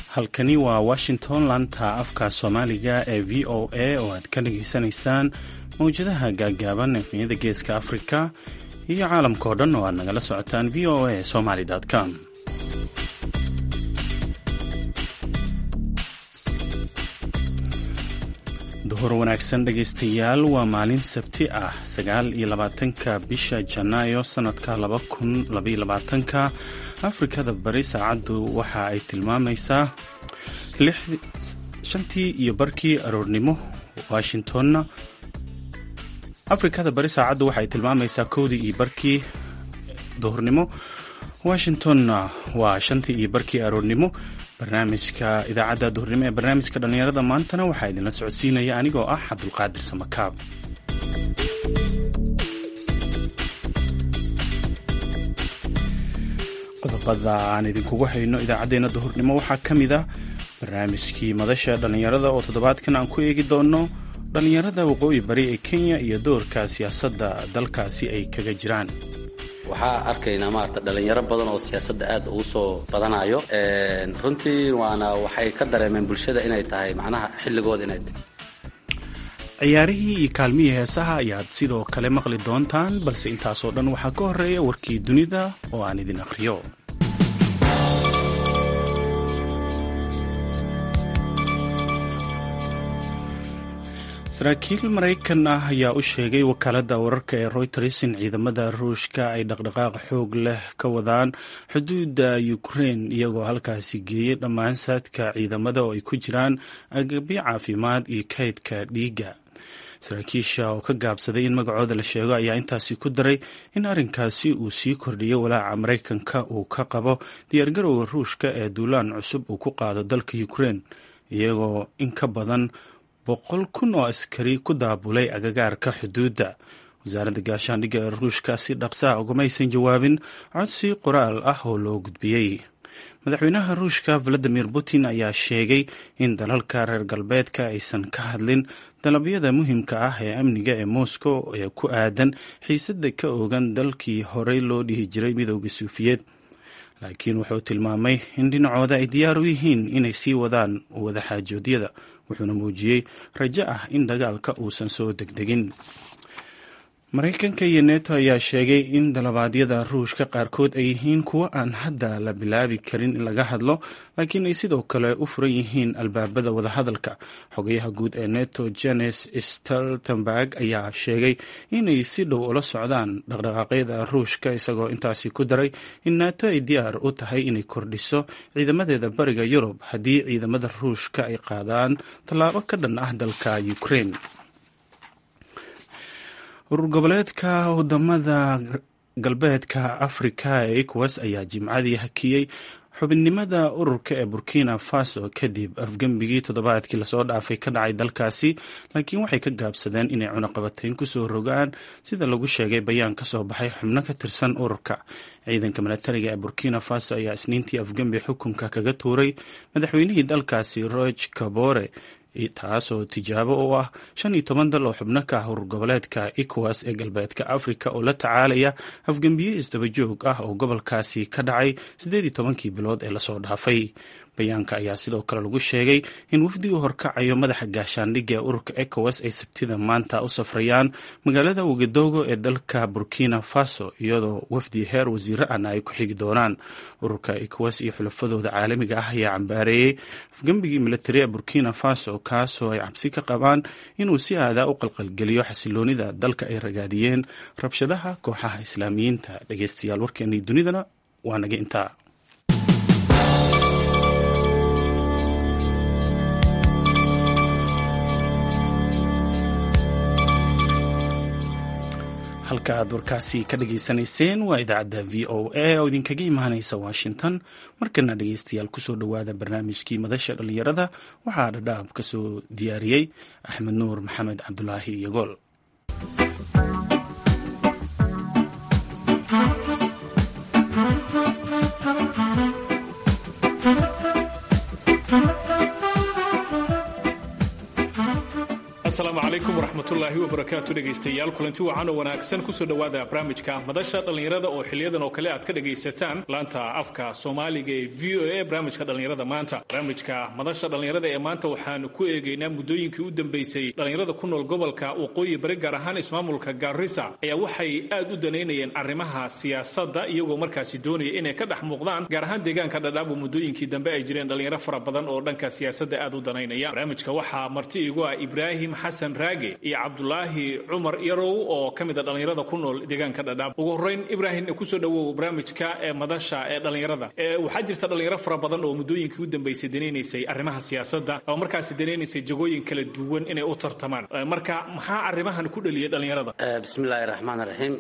halkani waa washington laanta afka soomaaliga ee v o a oo aad ka dhageysanaysaan mawjadaha gaaggaaban efniyada geeska afrika iyo caalamka oo dhan oo aad nagala socotaan v o a somaly com duhur wanaagsan dhegaystayaal waa maalin sabti ah sagaal iyo labaatanka bisha janaayo sanadka laba kun labaiyo labaatanka afrikada bari saacaddu waxa ay tilmaamaysaa shantii iyo barkii aroornimo washingtonna afrikada bari saacaddu waxaay tilmaamaysaa kowdii iyo barkii duhurnimo washingtonna waa shantii iyo barkii aroornimo barnaamijka idaacadda duhurnimo ee barnaamijka dhallinyarada maantana waxaa idinla socodsiinaya anigoo ah cabdulqaadir samakaab qodobada aan idinkugu hayno idaacaddeenna duhurnimo waxaa ka mid a barnaamijkii madasha dhallinyarada oo toddobaadkan aan ku eegi doono dhallinyarada waqooyi bari ee kenya iyo doorka siyaasadda dalkaasi ay kaga jiraan waxaa arkaynaa maarata dhalinyaro badan oo siyaasadda aad ugu soo badanayo runtii waana waxay ka dareemeen bulshada inay tahay macnaha xilligooda inay tahay ciyaarihii iyo kaalmihii heesaha ayaad sidoo kale maqli doontaan balse intaasoo dhan waxaa ka horeeya warkii dunida oo aan idin akhriyo saraakiil maraykan ah ayaa u sheegay wakaaladda wararka ee royters in ciidamada ruushka ay dhaqdhaqaaq xoog leh ka wadaan xuduudda ukrein iyagoo halkaasi geeyey dhammaan saadka ciidamada oo ay ku jiraan agabyo caafimaad iyo kaydka dhiigga saraakiisha oo ka gaabsaday in magacooda la sheego ayaa intaasi ku daray in arrinkaasi uu sii kordhiyay walaaca maraykanka uu ka qabo diyaargarowga ruushka ee duulaan cusub uu ku qaado dalka ukrein iyagoo in ka badan boqol kun oo askari ku daabulay agagaarka xuduudda wasaaradda gaashaandhigga ee ruushka si dhaqsaa ugamaysan jawaabin codsi qoraal ah oo loo gudbiyey madaxweynaha ruushka valadimir putin ayaa sheegay in dalalka reer galbeedka aysan ka hadlin dalabyada muhiimka ah ee amniga ee moscow ee ku aadan xiisadda ka oogan dalkii horey loo dhihi jiray midooda suufiyeed laakiin wuxuu tilmaamay in dhinacooda ay diyaar u yihiin inay sii wadaan wadaxaajoodyada wuxuuna muujiyey rajo ah in dagaalka uusan soo degdegin maraykanka iyo neto ayaa sheegay in dalabaadyada ruushka qaarkood ay yihiin kuwo aan hadda la bilaabi karin in laga hadlo laakiin ay sidoo kale u furan yihiin albaabada wadahadalka xogayaha guud ee neto jenes stoltenberg ayaa sheegay inay si dhow ula socdaan dhaqdhaqaaqyada ruushka isagoo intaasi ku daray in nato ay diyaar u tahay inay kordhiso ciidamadeeda bariga yurub haddii ciidamada ruushka ay qaadaan tallaabo ka dhan ah dalka ukraine urur goboleedka wadamada galbeedka afrika ee ecowas ayaa jimcadii hakiyey xubinnimada ururka ee burkina faso kadib afgembigii toddobaadkii lasoo dhaafay ka dhacay dalkaasi laakiin waxay ka gaabsadeen inay cunaqabatayn kusoo rogaan sida lagu sheegay bayaan ka soo baxay xubno ka tirsan ururka ciidanka milatariga ee burkina faso ayaa isniintii afgembi xukunka kaga tuuray madaxweynihii dalkaasi roge kabore taasoo tijaabo u ah shan iyo toban dal oo xubno ka ah urur goboleedka ecowas ee galbeedka africa oo la tacaalaya afgembiye isdabajoog ah oo gobolkaasi ka dhacay siddeed iyo tobankii bilood ee lasoo dhaafay bayaanka ayaa sidoo kale lagu sheegay in wafdi uu horkacayo madaxa gaashaandhigga ee ururka ecowas ay sabtida maanta u safrayaan magaalada wagadogo ee dalka burkina faso iyadoo wafdi heer wasiire ana ay ku xigi doonaan ururka ecowas iyo xulafadooda caalamiga ah ayaa cambaareeyey afgembigii militari ee burkina faso kaasoo ay cabsi ka qabaan inuu si aadaa u qalqalgeliyo xasiloonida dalka ay ragaadiyeen rabshadaha kooxaha islaamiyiinta dhegeystayaal warkeenii dunidana waa naga intaa halka aad warkaasi ka dhageysanayseen waa idaacadda v o a oo idinkaga imaanaysa washington markana dhegeystayaal kusoo dhowaada barnaamijkii madasha dhallinyarada waxaa dhadhaab ka soo diyaariyey axmed nuur maxamed cabdulaahi iyogool asalaamu calaykum waraxmatullaahi wabarakaatu dhegaystayaal kulanti wacan oo wanaagsan kusoo dhowaada barnaamijka madasha dhallinyarada oo xiliyadan oo kale aad ka dhegaysataan laanta afka soomaaliga ee v o a barnaamijka dhallinyarada maanta barnaamijka madasha dhallinyarada ee maanta waxaanu ku eegaynaa muddooyinkii u dambeysay dhallinyarada ku nool gobolka waqooyi bari gaar ahaan ismaamulka gaarisa ayaa waxay aad u danaynayeen arrimaha siyaasadda iyagoo markaasi doonaya inay ka dhex muuqdaan gaar ahaan deegaanka dhadhaabo muddooyinkii dambe ay jireen dhallinyaro fara badan oo dhanka siyaasadda aad u danaynaya barnaamijka waxaa marti igu ah ibraahim xasan raage iyo cabdulaahi cumar yarow oo ka mid a dhallinyarada ku nool deegaanka dhadhaab ugu horreyn ibraahim kusoo dhowow barnaamijka ee madasha ee dhallinyarada waxaa jirta dhallinyaro fara badan oo muddooyinkii u dambeysay danaynaysay arrimaha siyaasadda oo markaasi danaynaysay jagooyin kala duwan inay u tartamaan marka maxaa arrimahan ku dhaliyay dhallinyarada bismillaahi raxmaan raxiim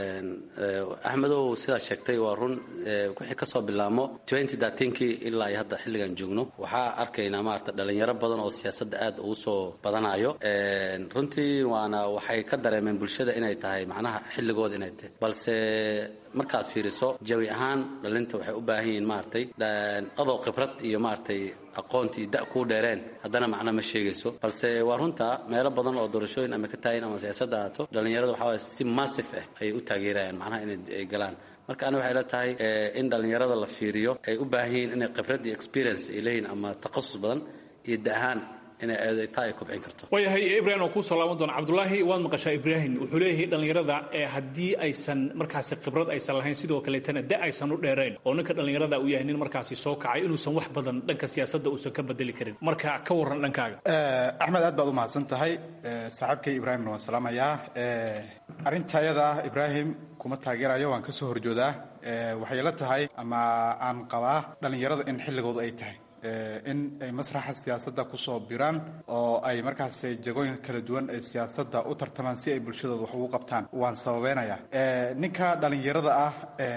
axmedow sidaa sheegtay waa run wixii kasoo bilaamo kii ilaa iyo hadda xilligan joogno waxaa arkaynaa maarata dhallinyaro badan oo siyaasadda aad ugu soo badanayo runtii waana waxay ka dareemeen bulshada inay tahay macnaha xilligooda inay tahay balse markaad fiiriso jawi ahaan dhalinta waxay u baahan yihiin maaragtay adoo khibrad iyo maaragtay aqoonti iyo da kuu dheereen haddana macna ma sheegayso balse waa runta meelo badan oo doorashooyin ama ka taagan ama siyaasadda ahaato dhallinyarada waxaa waye si massif ah ayay u taageerayaan macnaha inay galaan marka ani waxay la tahay in dhallinyarada la fiiriyo ay u baahan yihiin inay khibrad iyo experience ay leeyihin ama takhasus badan iyo da ahaan inay taa ay kobcin karto waayahay ibrahim oo kuusoo laaban doona cabdulaahi waad maqashaa ibraahim wuxuu leeyahay dhallinyarada ee haddii aysan markaasi khibrad aysan lahayn sidoo kaleetana da aysan u dheerayn oo ninka dhallinyarada uu yahay nin markaasi soo kacay inuusan wax badan dhanka siyaasadda uusan ka bedeli karin marka ka warran dhankaaga axmed aad baad u mahadsan tahay saaxiibkay ibraahimna waan salaamayaa arrinta ayada ah ibraahim kuma taageerayo waan ka soo horjoodaa waxay la tahay ama aan qabaa dhallinyarada in xilligoodu ay tahay in ay masraxa siyaasadda kusoo biraan oo ay markaas jagooyin kala duwan ee siyaasadda u tartamaan si ay bulshadooda wax ugu qabtaan waan sababeynayaa ninka dhallinyarada ah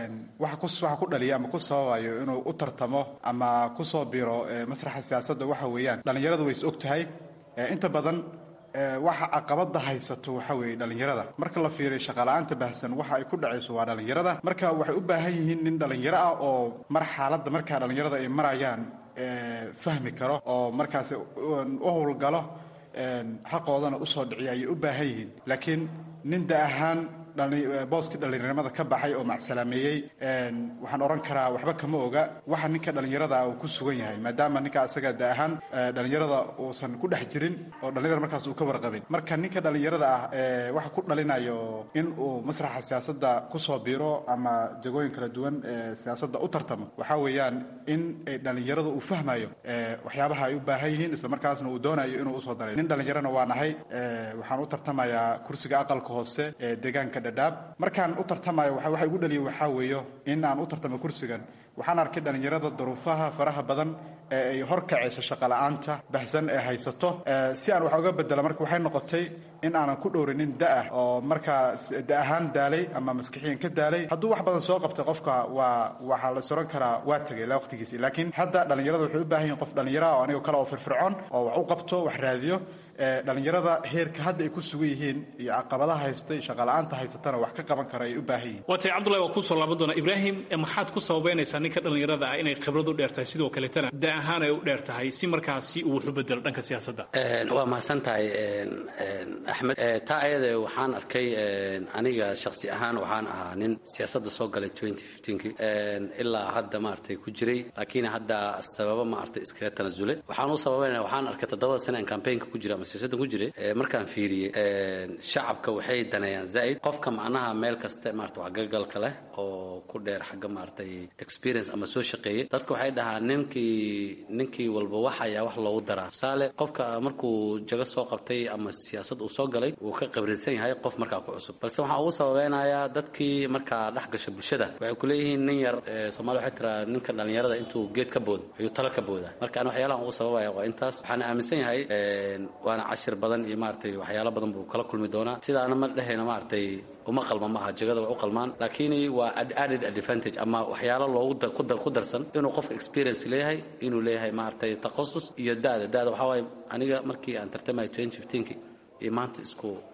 waxa ku dhaliya ama ku sababayo inuu u tartamo ama kusoo biro masraxa siyaasadda waxa weeyaan dhallinyaradu way is og tahay inta badan waxa caqabada haysato waxa weeye dhallinyarada marka la fiiriyo shaqala-aanta baahsan waxa ay ku dhacayso waa dhallinyarada marka waxay u baahan yihiin nin dhallinyaro ah oo mar xaaladda markaa dhallinyarada ay marayaan fahmi karo oo markaas u howlgalo xaqoodana usoo dhiciya ayay u baahan yihiin laakiin nin da ahaan booskii dhallinyarnimada ka baxay oo macsalaameeyey waxaan odhan karaa waxba kama oga waxa ninka dhallinyarada uu ku sugan yahay maadaama ninka asaga da ahaan dhallinyarada uusan ku dhex jirin oo dhallinyarada markaas uu ka warqabin marka ninka dhallinyarada ah waxa ku dhalinayo in uu masraxa siyaasadda kusoo biro ama jagooyin kala duwan ee siyaasadda u tartamo waxaa weeyaan in dhallinyarada uu fahmayo waxyaabaha ay u baahan yihiin isla markaasna uu doonayo inuu usoo daray nin dhallinyarana waa nahay waxaan u tartamayaa kursiga aqalka hoose ee deegaanka markaan u tartamayo waxa igu dhaliya waxaa weeyo in aan u tartamo kursigan waxaan arkay dhallinyarada duruufaha faraha badan ee ay horkacayso shaqala-aanta baxsan ee haysato si aan wax uga bedela marka waxay noqotay in aanan ku dhowrinin da-ah oo markaa da ahaan daalay ama maskixiyan ka daalay hadduu wax badan soo qabtay qofka waa waxaa la soran karaa waa tegay ilaa waqtigiisi laakiin hadda dhallinyarada waxay u baahan yihin qof dhallinyara oo anigo kale oo firfircoon oo wax u qabto wax raadiyo dhallinyarada heerka hadda ay ku sugan yihiin iyo caqabadaha haysta iyo shaqala-aanta haysatana wax ka qaban kara ay u baahan yihin waa tay cabdullahi waa kuusoo laaban doonaa ibraahim maxaad ku sababeynaysaa ninka dhallinyarada ah inay khibrad u dheer tahay sidoo kaletana da ahaan ay u dheer tahay si markaasi uu wax u bedelo dhanka siyaasadda waa mahadsan tahay axmed taa ayada waxaan arkay aniga shaksi ahaan waxaan ahaa nin siyaasadda soo galay kii ilaa hadda maaragtay ku jiray laakiin hadda sababa maaragtay iskaga tanasulay waxaan u sababeynaya waxaan arkay toddobada sane aan campaignka ku jira ama siyaasaddan ku jiray markaan fiiriyey shacabka waxay daneeyaan zaa'id qofka macnaha meel kasta maarata waxgagalka leh oo ku dheer xagga maaragtay experience ama soo shaqeeyey dadka waxay dhahaan ninkii ninkii walba wax ayaa wax loogu daraa tusaale qofka markuu jago soo qabtay ama siyaasad uu soo galay wuu ka qabrisan yahay qof markaa ku cusub balse waxaan ugu sababeynayaa dadkii markaa dhex gasha bulshada waxay ku leeyihiin nin yar soomaliya waxay tiraa ninka dhallinyarada intuu geed ka boodo ayuu talo ka boodaa marka ani waxyaalahan ugu sababaya waa intaas waxaan aaminsan yahay waana cashir badan iyo maaragtay waxyaalo badan buu kala kulmi doonaa sidaana ma dhehayna maaragtay uma qalma maaha jagada way u qalmaan laakiin waa added advantage ama waxyaalo loogu ku darsan inuu qofka experience leeyahay inuu leeyahay maaragtay takhasus iyo da'da da'da waxaa waaye aniga markii aan tartamaya ki iyo maanta isku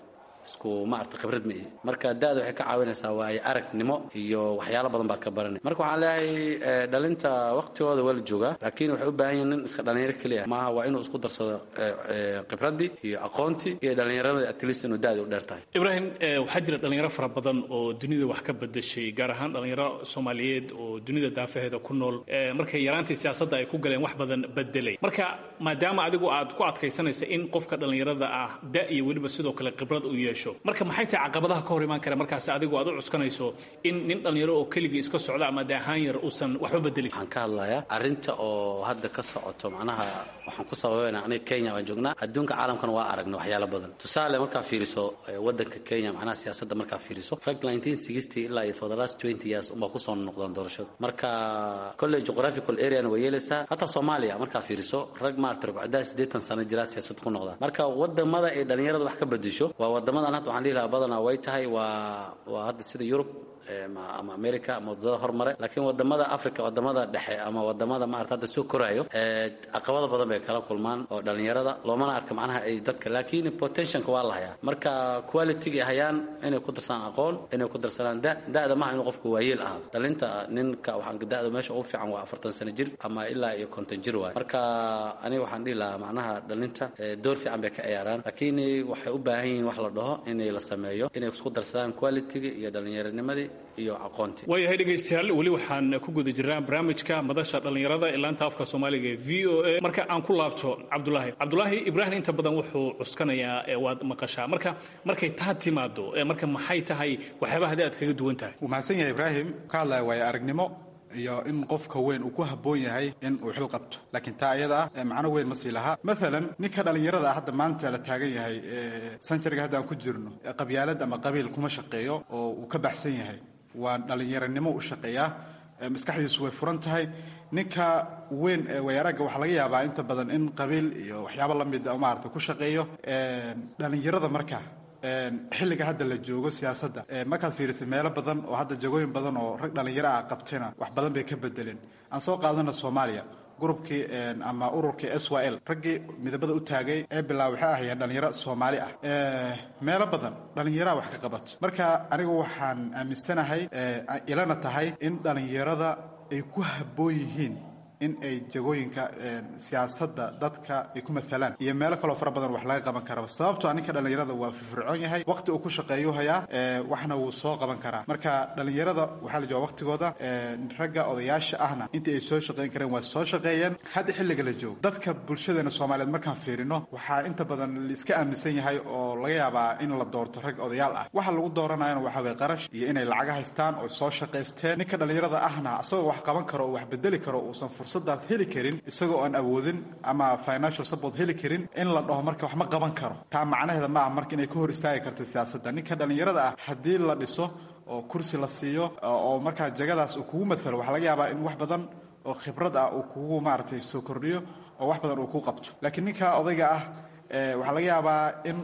isku maarata khibrad ma ihi marka da-da waxay ka caawinaysaa waayo aragnimo iyo waxyaalo badan baa ka baranay marka waxaan leeyahay dhalinta waqtigooda waa la joogaa laakiin waxay u baahan yihin nin iska dhalinyaro keliya maaha waa inuu isku darsado khibraddii iyo aqoontii iyo dhallinyaradii at least inuu da-da u dheer tahay ibraahim waxaa jira dhalinyaro fara badan oo dunida wax ka bedeshay gaar ahaan dhalinyaro soomaaliyeed oo dunida daafaheeda ku nool markay yaraantii siyaasadda ay ku galeen wax badan bedelay marka maadaama adigu aad ku adkaysanaysa in qofka dhallinyarada ah da iyo weliba sidoo kale khibrad uu yeesho marka maxay tahay caqabadaha ka hor imaan kara markaas adigu aad u cuskanayso in nin dhallinyaro oo keligii iska socda ama de ahaan yar uusan waxba bedelin waxaan ka hadlayaa arrinta oo hadda ka socoto macnaha waxaan ku sababayna aniga kenya waan joognaa adduunka caalamkana waa aragna waxyaalo badan tusaale markaa fiiriso waddanka kenya macnaha siyaasadda markaa fiiriso rag ilaa iyo for the last twenty years unbaa kusoo noqdaan doorashada marka kolley geographical areana way yeelaysaa hataa soomaaliya markaa fiiriso rag maarata ragcadaha siddeetan sano jiraa siyaasad ku noqdaan marka wadamada ay dhallinyarada wax ka bedesho waa wadamadan hadda waxaan dhihi lahaa badanaa way tahay waa waa hadda sida yurub ama america ama wadada hormare laakiin wadamada africa wadamada dhexe ama wadamada maarata hadda soo koraayo caqabado badan bay kala kulmaan oo dhallinyarada loomana arka macnaha ay dadka laakiin potentialka waa la hayaa marka qualityga ay hayaan inay ku darsadaan aqoon inay ku darsadaan da da-da maha inuu qofku waayeel ahaado dhalinta ninka waxaan da-da meesha ugu fiican waa afartan sano jir ama ilaa iyo konton jir waay marka aniga waxaan dhihi lahaa macnaha dhalinta door fiican bay ka ciyaaraan laakiin waxay u baahan yihiin wax la dhaho inay la sameeyo inay isku darsadaan qualityga iyo dhallinyaranimadii waayahay dhegaystayaal weli waxaan ku guda jirnaa barnaamijka madasha dhallinyarada ee laanta afka soomaaliga ee v o a marka aan ku laabto cabdulaahi cabdulaahi ibraahim inta badan wuxuu cuskanayaa waad maqashaa marka markay taa timaado marka maxay tahay waxyaabaha hadi aad kaga duwan tahay wuu mahadsan yahay ibraahim ka hadlaya waayo aragnimo iyo in qofka weyn uu ku habboon yahay in uu xil qabto laakiin taa iyada ah macno weyn ma sii lahaa maalan ninka dhallinyarada ah hadda maanta la taagan yahay sanjariga hadda aan ku jirno qabyaalad ama qabiil kuma shaqeeyo oo uu ka baxsan yahay waa dhallinyaranimo u shaqeeyaa maskaxdiisu way furan tahay ninka weyn ee wayaaragga waxaa laga yaabaa inta badan in qabiil iyo waxyaabo la mid maarata ku shaqeeyo dhallinyarada marka xilliga hadda la joogo siyaasadda markaad fiirisay meelo badan oo hadda jagooyin badan oo rag dhallinyaro ah qabtayna wax badan bay ka bedeleen aan soo qaadana soomaaliya gurubkii ama ururkii s y l raggii midabada u taagay ee bilaa waxay ahayeen dhallinyaro soomaali ah meelo badan dhallinyaraha wax ka qabato marka anigu waxaan aaminsanahay ilana tahay in dhallinyarada ay ku habboon yihiin in ay jagooyinka siyaasadda dadka ay ku maalaan iyo meelo kaloo fara badan wax laga qaban karaba sababtoo ninka dhallinyarada waa firfircoon yahay waqti uu ku shaqeeyu hayaa waxna wuu soo qaban karaa marka dhallinyarada waxaa la jooga waqtigooda ragga odayaasha ahna intii ay soo shaqayn kareen waa soo shaqeeyeen hadda xilliga la joogo dadka bulshadeena soomaaliyeed markaan fiirino waxaa inta badan laiska aaminsan yahay oo laga yaabaa in la doorto rag odayaal ah waxa lagu dooranayana waxaa weye qarash iyo inay lacaga haystaan oo soo shaqaysteen ninka dhallinyarada ahna isagoo wax qaban karo oo wax bedeli karo uusan fursadaas heli karin isagoo aan awoodin ama financial support heli karin in la dhaho marka wax ma qaban karo taa macnaheeda ma ah marka inay ka hor istaagi karto siyaasadda ninka dhallinyarada ah haddii la dhiso oo kursi la siiyo oo markaa jagadaas uu kugu maalo waxaa laga yaabaa in wax badan oo khibrad ah uu kugu maaragtay soo kordhiyo oo wax badan uu ku qabto laakiin ninka odayga ah waxaa laga yaabaa in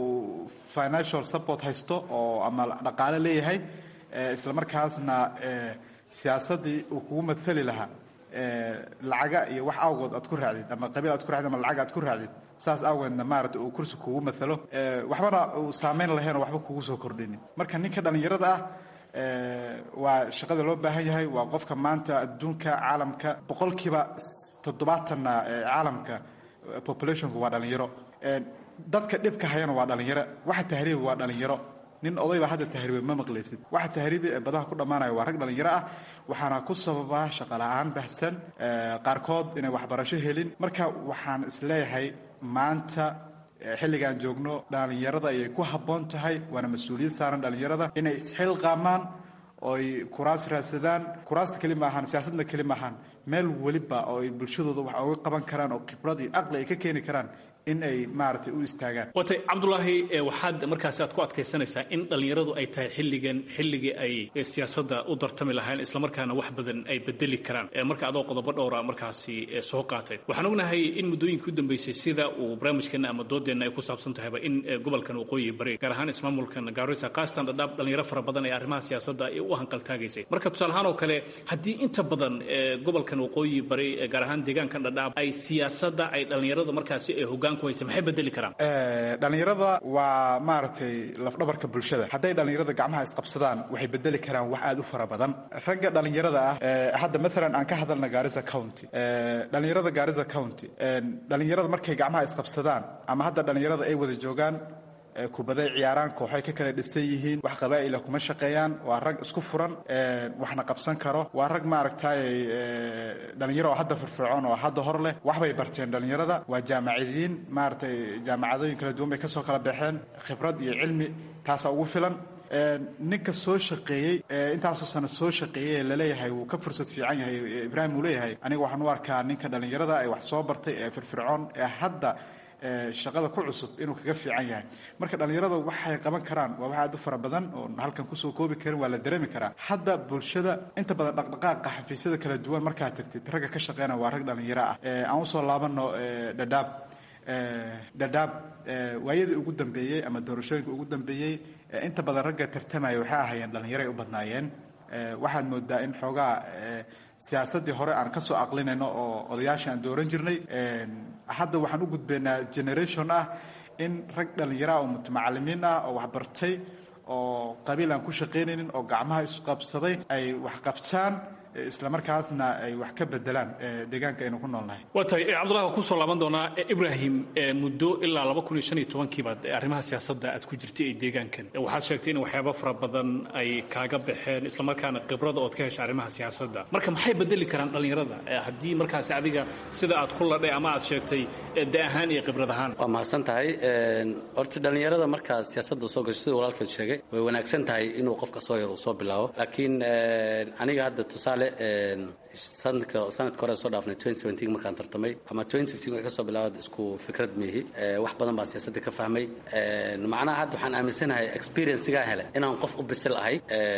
uu financial support haysto oo ama dhaqaale leeyahay isla markaasna siyaasaddii uu kugu maali lahaa lacaga iyo wax awgood aad ku raacdid ama qabiil aad ku raacdid ama lacag aad ku raacdid saas awgeedna maarata uu kursi kugu maalo waxbana uu saamayn lahaynoo waxba kugu soo kordhinin marka ninka dhallinyarada ah waa shaqada loo baahan yahay waa qofka maanta adduunka caalamka boqolkiiba toddobaatanna caalamka populationku waa dhallinyaro dadka dhibka hayana waa dhallinyaro waxa tahriiba waa dhallinyaro nin odayba hadda tahriiba ma maqlaysid waxa tahriibi ee badaha ku dhammaanaya waa rag dhallinyaro ah waxaana ku sababaa shaqola'aan baxsan qaarkood inay waxbarasho helin marka waxaan isleeyahay maanta xilligaan joogno dhallinyarada ayay ku habboon tahay waana mas-uuliyad saaran dhallinyarada inay isxilqaamaan ooy kuraas raadsadaan kuraasta keli maahaan siyaasadna keli maahaan meel weliba oo ay bulshadooda wax oga qaban karaan oo khibrad iyo caqli ay ka keeni karaan in ay maaragtay u istaagaan watay cabdulaahi waxaad markaasi aad ku adkaysanaysaa in dhallinyaradu ay tahay xilligan xilligii ay siyaasadda u dartami lahayn islamarkaana wax badan ay bedeli karaan marka adoo qodobo dhowra markaasi soo qaatay waxaan ognahay in muddooyinkii u dambeysay sida uu barnaamijkeenna ama doodeenna ay ku saabsan tahayba in gobolkan waqooyi bari gaar ahaan ismaamulkan gaarisa kaastan dhadhaab dhallinyaro fara badan ee arrimaha siyaasadda ay u hanqaltaagaysay marka tusaale ahaan oo kale haddii inta badan gobolkan gobolkan waqooyi bari gaar ahaan deegaankan dhadhaab ay siyaasadda ay dhallinyarada markaasi ay hoggaan ku haysa maxay bedeli karaan dhallinyarada waa maaragtay lafdhabarka bulshada hadday dhallinyarada gacmaha isqabsadaan waxay bedeli karaan wax aad u fara badan ragga dhallinyarada ah hadda maalan aan ka hadalna gaarisa county dhallinyarada gaarisa county dhallinyarada markay gacmaha isqabsadaan ama hadda dhallinyarada ay wada joogaan kubaday ciyaaraan kooxay ka kala dhisan yihiin wax qabaa'ila kuma shaqeeyaan waa rag isku furan waxna qabsan karo waa rag maaragtay dhalinyaro oo hadda firfircoon oo hadda hor leh waxbay barteen dhalinyarada waa jaamacidiin maaragtay jaamacadooyin kala duwan bay kasoo kala baxeen khibrad iyo cilmi taasaa ugu filan ninka soo shaqeeyey intaasoo sano soo shaqeeyey laleeyahay wuu ka fursad fiican yahay ibraahim uu leeyahay aniga waxaan u arkaa ninka dhalinyarada ee wax soo bartay ee firfircoon ee hadda shaqada ku cusub inuu kaga fiican yahay marka dhallinyarada waxay qaban karaan waa wax aad u fara badan oo halkan kusoo koobi karin waa la dareemi karaa hadda bulshada inta badan dhaqdhaqaaqa xafiisyada kala duwan markaad tagtid ragga ka shaqeyna waa rag dhallinyaro ah aan usoo laabano dhadhaab dhadhaab waayadii ugu dambeeyey ama doorashooyinka ugu dambeeyey inta badan ragga tartamaya waxay ahaayeen dhallinyaroay u badnaayeen waxaad moodaa in xoogaa siyaasaddii hore aan ka soo aqlinayno oo odayaasha aan dooran jirnay hadda waxaan u gudbaynaa generation ah in rag dhallinyaro ah oo mutacalimiin ah oo waxbartay oo qabiil aan ku shaqaynaynin oo gacmaha isqabsaday ay wax qabtaan isla markaasna ay wax ka bedelaan deegaanka aynu ku noolnahay waa tahay cabdullahi waan kusoo laaban doonaa ibrahim muddo ilaa laba kun iyo shan iyo tobankii baad arrimaha siyaasadda aad ku jirtay ee deegaankan waxaad sheegtay in waxyaaba fara badan ay kaaga baxeen islamarkaana khibrada ood ka hesha arrimaha siyaasadda marka maxay bedeli karaan dhallinyarada haddii markaasi adiga sida aad ku ladhay ama aad sheegtay da ahaan iyo khibrad ahaan waa mahadsan tahay horta dhallinyarada markaad siyaasadda soo gasho sida walaalkeed sheegay way wanaagsan tahay inuu qofka soo yar uu soo bilaabo laakiin aniga hadda tusaale sanadka sanadka hore soo dhaafnay markaan tartamay ama waxay ka soo bilaabad isku fikrad miihi wax badan baan siyaasadda ka fahmay macnaha hadda waxaan aaminsanahay experiencegaa hele inaan qof u bisil ahay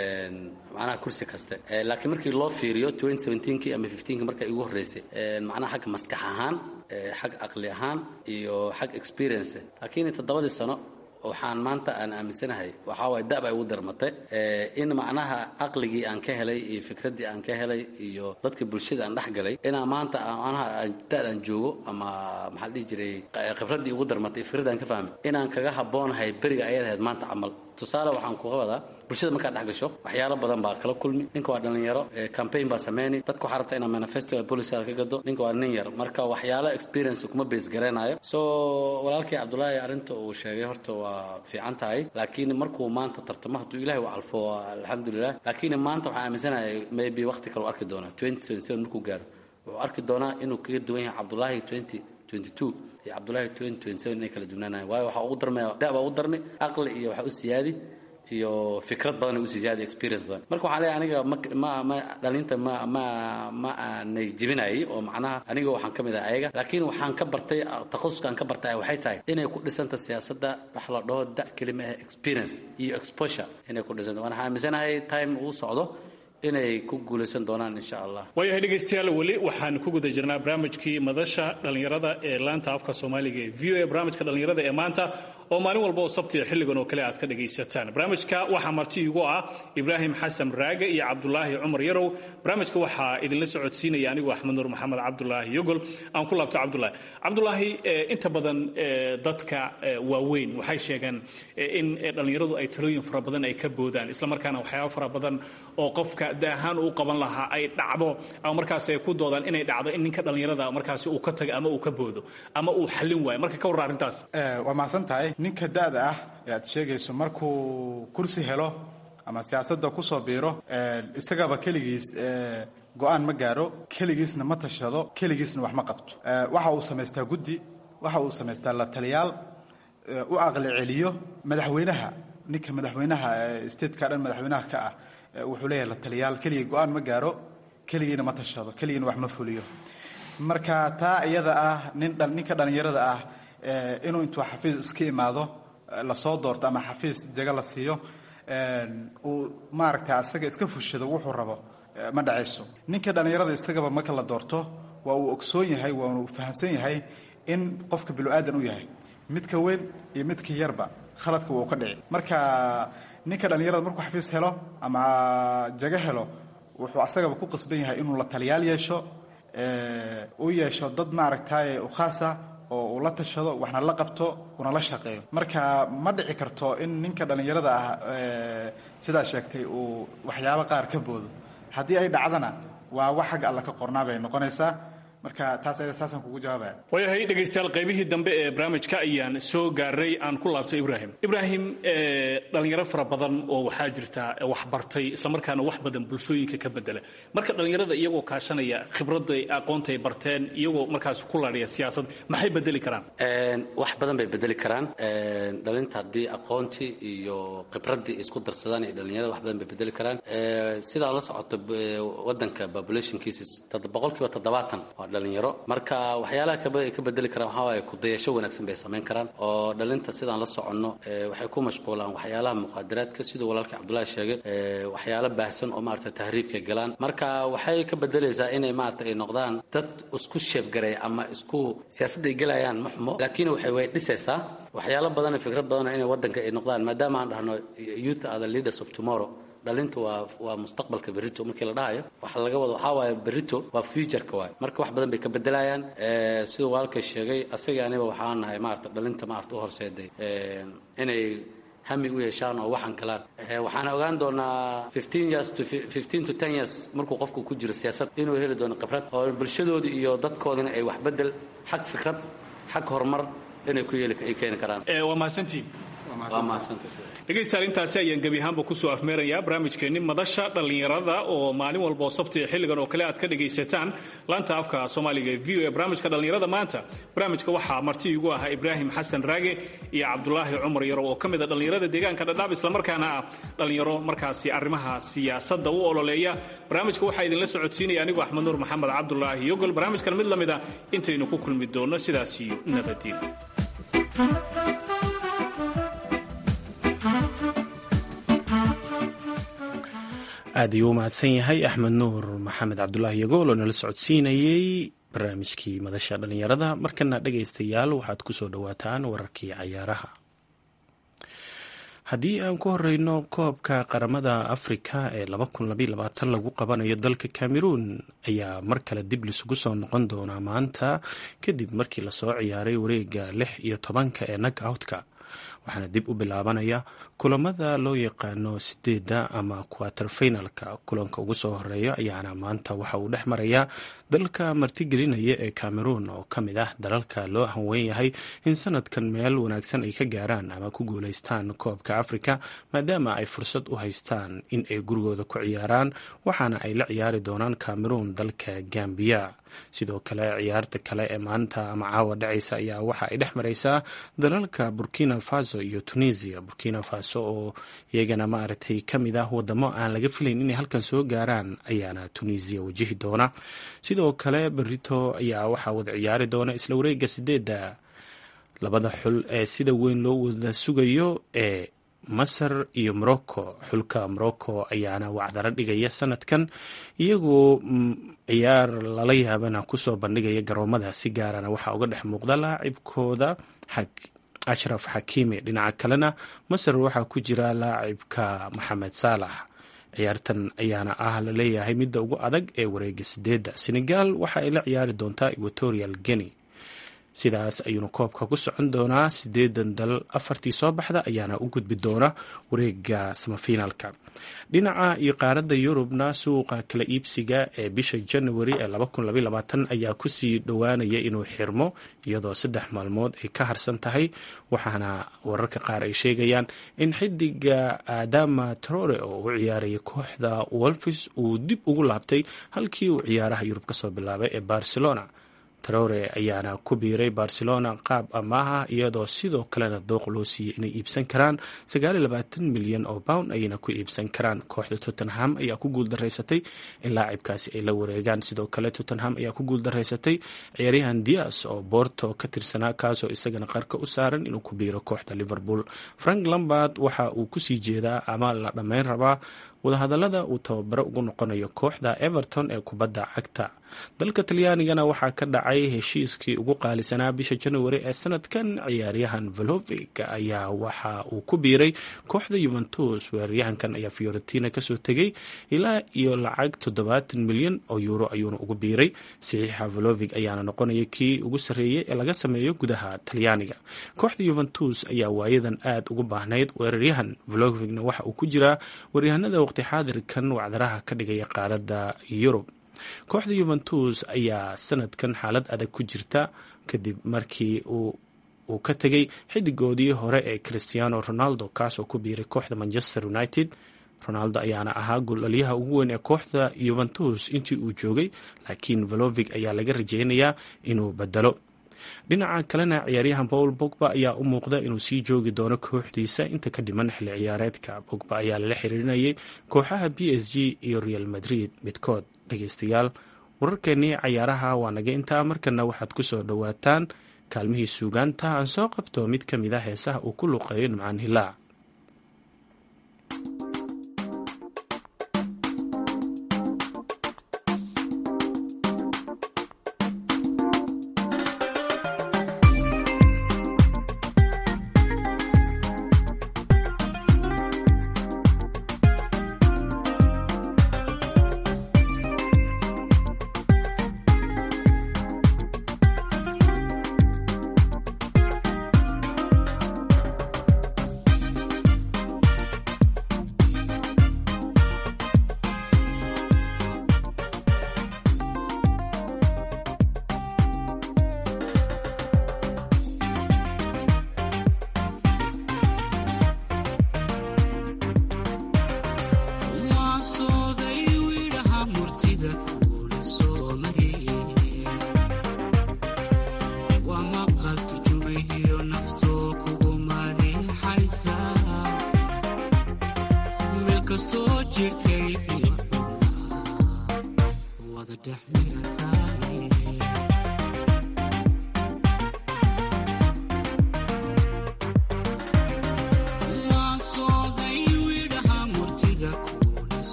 macnaha kursi kaste laakiin markii loo fiiriyo kii ama kii marka igu horreysay macnaha xagga maskax ahaan xag aqli ahaan iyo xag experience laakiin toddobadii sano waxaan maanta aan aaminsanahay waxaa waay da'ba igu darmatay in macnaha aqligii aan ka helay iyo fikraddii aan ka helay iyo dadka bulshada aan dhex galay inaan maanta macnaha da'daan joogo ama maxaa dhihi jiray khibraddii igu darmatay fikraddii aan ka fahmay inaan kaga habboonahay beriga ayad ahayd maanta camal tusaale waxaan kuga wadaa bulshada markaad dhex gasho waxyaalo badan baa kala kulmi ninka waa dhallinyaro campaign baa sameyni dadka waxaa rabta inaa manifesto policy ka gado ninka waa nin yar marka waxyaalo experience kuma base garanayo so walaalkii cabdullaahi arrinta uu sheegay horta waa fiican tahay laakiin markuu maanta tartamo hadduu ilahi u calfo alxamdulilah laakiin maanta waxaan aaminsanahay maybe waqti kale u arki doonaa markuu gaaro wuxuu arki doonaa inuu kaga duwan yahay cabdullaahi iyo cabdullaahi inay kala duwnaanayan waayo waxaa ugu darmaya da'baa ugu darmi aqli iyo waxaa u siyaadi iyo fikrad badan usi ziyaada experience badan marka waxaan leeyahay aniga ma ma dhalinta ma ma ma aanay jebinayay oo macnaha aniga waxaan ka mid ahay ayaga laakiin waxaan ka bartay takhasuskaan ka bartay waxay tahay inay ku dhisanta siyaasadda wax la dhaho da kelima ah experience iyo exposure inay ku dhisanta waan aaminsanahay time uu socdo inay ku guulaysan doonaan insha allah waayahay dhegaystayaal weli waxaan ku guda jirnaa barnaamijkii madasha dhallinyarada ee laanta afka soomaaliga ee v o a barnaamijka dhallinyarada ee maanta oo maalin walba oo sabtiya xilligan oo kale aad ka dhagaysataan barnaamijka waxaa marti igu ah ibraahim xasan raage iyo cabdulaahi cumar yarow barnaamijka waxaa idinla socodsiinaya anigu axmed nuur maxamed cabdulaahi yogol aan ku laabto cabdulaahi cabdulaahi inta badan dadka waaweyn waxay sheegeen in dhallinyaradu ay talooyin fara badan ay ka boodaan islamarkaana waxyaaba fara badan oo qofka da ahaan uu qaban lahaa ay dhacdo ama markaas ay ku doodaan inay dhacdo in ninka dhallinyarada markaasi uu ka tago ama uu ka boodo ama uu xallin waayo marka ka warra arrintaas waa mahadsan tahay ninka da'da ah ee aad sheegayso markuu kursi helo ama siyaasadda kusoo biiro isagaba keligiis go-aan ma gaaro keligiisna ma tashado keligiisna wax ma qabto waxa uu samaystaa guddi waxa uu samaystaa la taliyaal u aqli celiyo madaxweynaha ninka madaxweynaha stateka dhan madaxweynaha ka ah wuxuu leeyahay la taliyaal keligii go-aan ma gaaro keligiina ma tashado keligiina wax ma fuliyo marka taa iyada ah nin ninka dhallinyarada ah inuu intuu xafiis iska imaado lasoo doorto ama xafiis jago la siiyo uu maaragtay asaga iska fushado wuxuu rabo ma dhacayso ninka dhallinyarada isagaba marka la doorto waa uu ogsoon yahay waa uu fahamsan yahay in qofka bilu-aadan u yahay midka weyn iyo midka yarba khaladka wuu ka dhici marka ninka dhallinyarada markuu xafiis helo ama jago helo wuxuu asagaba ku qasban yahay inuu la taliyaal yeesho u yeesho dad maaragtay u khaasa oo uu la tashado waxna la qabto una la shaqeeyo marka ma dhici karto in ninka dhallinyarada ah sidaa sheegtay uu waxyaabo qaar ka boodo haddii ay dhacdana waa wax xagga alla ka qornaa bay noqonaysaa marka taas ayada saasaan kugu jawaabaya waayahay dhegaystayaal qaybihii dambe ee barnaamijka ayaan soo gaaray aan ku laabtay ibraahim ibraahim dhalinyaro fara badan oo waxaa jirta wax bartay islamarkaana wax badan bulshooyinka ka bedela marka dhallinyarada iyagoo kaashanaya khibradda aqoonta ay barteen iyagoo markaas ku laadhaya siyaasad maxay bedeli karaan wax badan bay bedeli karaan dhalinta haddii aqoontii iyo khibraddii isku darsadaan iyo dhallinyarada wax badan bay bedeli karaan sidaa la socoto wadanka population cases boqolkiiba toddobaatan waa dhalinyaro marka waxyaalaha ka bedeli karaan waxaa waaye kudayasho wanaagsan bay samayn karaan oo dhalinta sidaan la soconno waxay ku mashquulaan waxyaalaha muqaadaraadka siduu walaalkii cabdullaahi sheegay waxyaalo baahsan oo maarata tahriibkay galaan marka waxay ka bedelaysaa inay maarata ay noqdaan dad isku sheebgaray ama isku siyaasadda ay gelayaan ma xumo laakiin waxay way dhisaysaa waxyaalo badan fikrad badan inay wadanka ay noqdaan maadaama aan dhahno youth are the leaders of tomorrow dhalinta waa waa mustaqbalka berito markii la dhahayo waxa laga wado waxaa waaye berito waa futureka waay marka wax badan bay ka bedelayaan siduu walaalkay sheegay asaga aniga waxaan nahay maarata dhalinta maarata u horseeday inay hami u yeeshaan oo waxaan galaan waxaan ogaan doonaa years to to years markuu qofku ku jiro siyaasad inuu heli doono khibrad oo bulshadoodii iyo dadkoodina ay wax bedel xag fikrad xag horumar inay ku yeeli ay keeni karaan waa mahadsantiin waa mahadsantays dhegaystayaal intaasi ayaan gebi ahaanba kusoo afmeerayaa barnaamijkeenni madasha dhallinyarada oo maalin walba oo sabti xilligan oo kale aad ka dhegaysataan laanta afka soomaaliga ee v o e barnaamijka dhallinyarada maanta barnaamijka waxaa marti igu ahaa ibraahim xasan raage iyo cabdulaahi cumar yarow oo ka mid a dhallinyarada deegaanka dhadhaab islamarkaana ah dhallinyaro markaasi arrimaha siyaasadda u ololeeya barnaamijka waxaa idinla socodsiinaya anigoo axmed nuur maxamed cabdulaahi yogol barnaamijkan mid la mid a intaynu ku kulmi doonno sidaas iyo nabadiin aad ayuu u mahadsan yahay axmed nuur maxamed cabdulaahi yagool oo nala socodsiinayey barnaamijkii madasha dhallinyarada markana dhegaystayaal waxaad kusoo dhowaataan wararkii cayaaraha haddii aan ku horeyno koobka qaramada afrika ee lagu qabanayo dalka cameroon ayaa mar kale dib lisugu soo noqon doonaa maanta kadib markii lasoo ciyaaray wareega lix iyo tobanka ee nagoutka waxaana dib u bilaabanaya kulamada loo yaqaano sideedda ama quater finalka kulanka ugu soo horeeya ayaana maanta waxa uu dhex marayaa dalka martigelinaya ee cameroon oo ka mid ah dalalka loo hanweyn yahay in sanadkan meel wanaagsan ay ka gaaraan ama ku guuleystaan koobka afrika maadaama ay fursad u haystaan in ay gurigooda ku ciyaaraan waxaana ay la ciyaari doonaan cameroon dalka gambiya sidoo kale ciyaarta kale ee maanta ama caawa dhacaysa ayaa waxa ay dhex mareysaa dalalka burkina faso iyo tunisia burkina faso oo iyagana maaragtay ka mid ah wadamo aan laga filayn inay halkan soo gaaraan ayaana tunisia wajihi doona sidoo kale berito ayaa waxaa wada ciyaari doona isla wareega sideedda labada xul ee sida weyn loo wada sugayo ee masar iyo morocco xulka morocco ayaana wacdaro dhigaya sanadkan iyagoo ciyaar lala yaabana kusoo bandhigaya garoomada si gaarana waxaa uga dhex muuqda laacibkooda ashraf xakiimi dhinaca kalena masar waxaa ku jira laacibka maxamed saalax ciyaartan ayaana ah la leeyahay midda ugu adag ee wareega sideedda senegal waxa ay la ciyaari doontaa equatorial guinea sidaas ayuuna koobka ku socon doonaa sideedan dal afartii soo baxda ayaana u gudbi doona wareega samafinaalka dhinaca iyo qaaradda yurubna suuqa kala iibsiga ee bisha january ee ayaa kusii dhowaanaya inuu xirmo iyadoo saddex maalmood ay ka harsan tahay waxaana wararka qaar ay sheegayaan in xidiga adama trore oo u ciyaaraya kooxda wolfis uu dib ugu laabtay halkii uu ciyaaraha yurub kasoo bilaabay ee barcelona trore ayaana ku biiray barcelona qaab amaaha iyadoo sidoo kalena dooq loo siiyey inay iibsan karaan milyan oo pound ayayna ku iibsan karaan kooxda tottenham ayaa ku guuldaraysatay in laacibkaasi ay la wareegaan sidoo kale tottenham ayaa ku guuldaraysatay ciyaaryahan dias oo borto ka tirsanaa kaasoo isagana qarka u saaran inuu ku biiro kooxda liverpool frank lambard waxa uu kusii jeedaa ama la dhammayn rabaa wadahadallada uu tababaro ugu noqonayo kooxda everton ee kubadda cagta dalka talyaanigana waxaa ka dhacay heshiiskii ugu qaalisanaa bisha januari ee sanadkan ciyaaryahan velovig ayaa waxa uu ku biiray kooxda yuventus weeraryahankan ayaa fiorentina kasoo tegay ilaa iyo lacag toddobaatan milyan oo yuuro ayuuna ugu biiray saxiixa velovig ayaana noqonaya kii ugu sarreeyey ee laga sameeyo gudaha talyaaniga kooxda yuventus ayaa waayadan aad ugu baahnayd weeraryahan velovigna waxa uu ku jiraa weeryahanada waqti xaadirkan wacdaraha ka dhigaya qaaradda yurub kooxda yuventus ayaa sanadkan xaalad adag ku jirta kadib markii uu ka tegay xidigoodii hore ee christiano ronaldo kaasoo ku biiray kooxda manchester united ronaldo ayaana ahaa goolaliyaha ugu weyn ee kooxda yuventus intii uu joogay laakiin velovig ayaa laga rajeynayaa inuu bedelo dhinaca kalena ciyaaryahan paul bogba ayaa u muuqda inuu sii joogi doono kooxdiisa inta ka dhiman xilli ciyaareedka bogba ayaa lala xiriirinayay kooxaha b s g iyo real madrid midkood dhegeystayaal wararkeenii cayaaraha waa naga intaa markana waxaad ku soo dhowaataan kaalmihii suugaanta aan soo qabto mid ka mid a heesaha uu ku luqeeyo nimcaan hilaac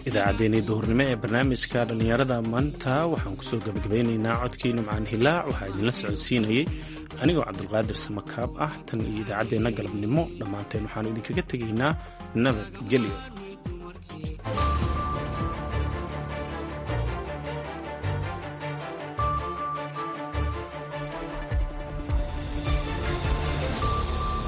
idaacaddeenii duhurnimo ee barnaamijka dhallinyarada maanta waxaan kusoo gabagabeynaynaa codkii nimcaan hilaac waxaa idinla socodsiinayey anigoo cabdulqaadir samakaab ah tan iyo idaacaddeenna galabnimo dhammaanteen waxaanu idinkaga tegaynaa nabad gelyo